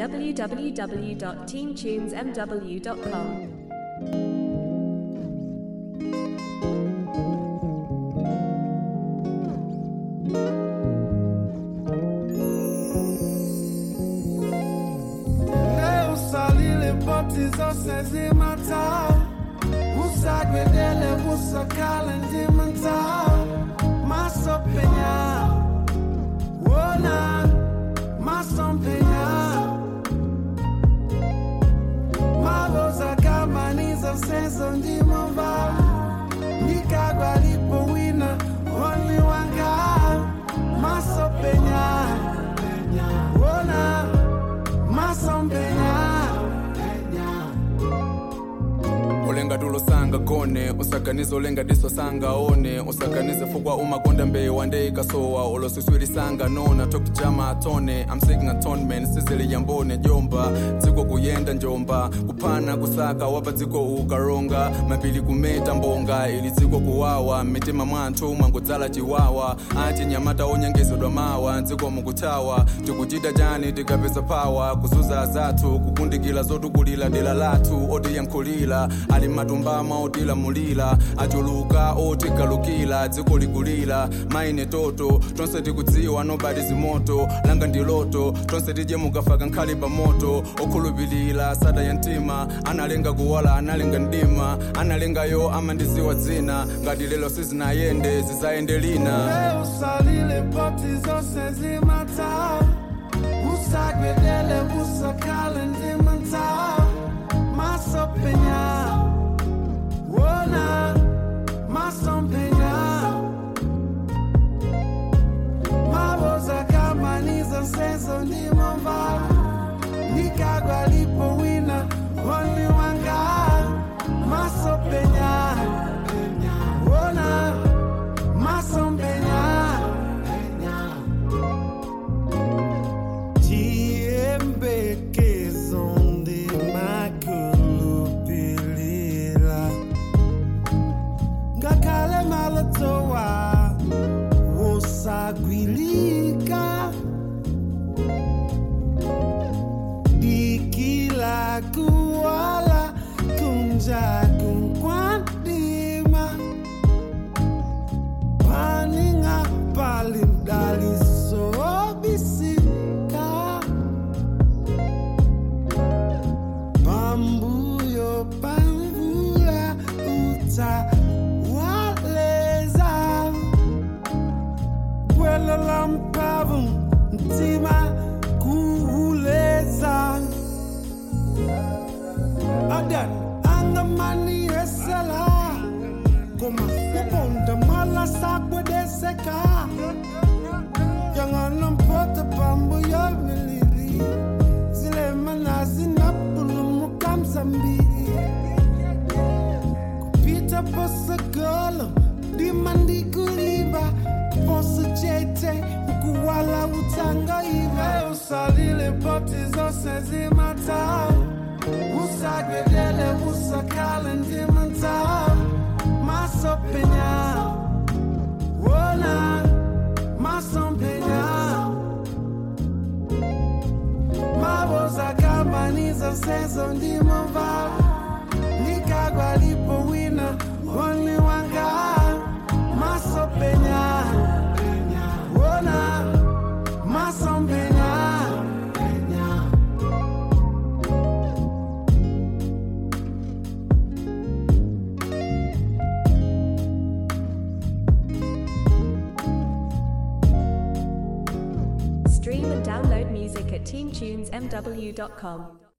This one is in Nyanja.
www.teamtunesmw.com. Leo salile poti zose zimata Usagwedele usakale ndimanta Maso penya Wona Maso penya Maboza kama nizo sezo ndimova Nikagwa lipo wina Only one God Maso penya Wona Masompenya ulenga tulosanga gone usaganize ulenga disosanga one usaganize fukwa umakonda mbewa ndeikasowa ulosiswilisanga nona tokujama atone I'm seeking atonement sizili yambone jomba dziko kuyenda njomba kuphana kusaka wapa dziko ukaronga mapili kumeta mbonga ili dziko kuwawa mitima mwanthu mwangodzala chiwawa ati nyamata onyengezedwa mawa dziko mukuthawa tikuchita chani tikapeza pawa kuzuza zathu kukundikira zotukulira dera lathu otiyankhulira ali matumbama otilamulira achuluka otigalukira dziko likulira maine toto tonse tikudziwa nobati zimoto langa ndi loto tonse tidye mukafaka nkhali pa moto okhulupirira sada ya mtima analenga kuwala analenga mdima analengayo amandiziwa dzina ngati lelo sizinayende zizayende lina Leo salile poti zose zimata Usagwedele usakale ndimanta Masopenya Wona Masompenya Maboza kama nizo sezo ndimova Nikagwa lipo wina Only one God Masopenya Wona Masompenya Tiembekezo ndimakhulupilira ngakhale malatowa wosagwilika dikila kuwala kunjaku kwandima paninga palindalisobisika pambuyo pamvula utawaleza gwelo la mpavu mtima kuuleza adan angamani esela koma uponda mala sakwedeseka Jangan mpota pambu ya milili Zile manazi na pulumu kamzambi Kupita posa golo Di mandi kuliba Posa jete Ukuwala utanga iba Usalile poti zose zimata Usagwedele usakale ndimanta Maso penya Wona Masompenya Maboza kama nizo sezo ndimova Nikagwa lipo wina Only one God Masopenya Wona Masompenya Stream and download music at teamtunesmw.com.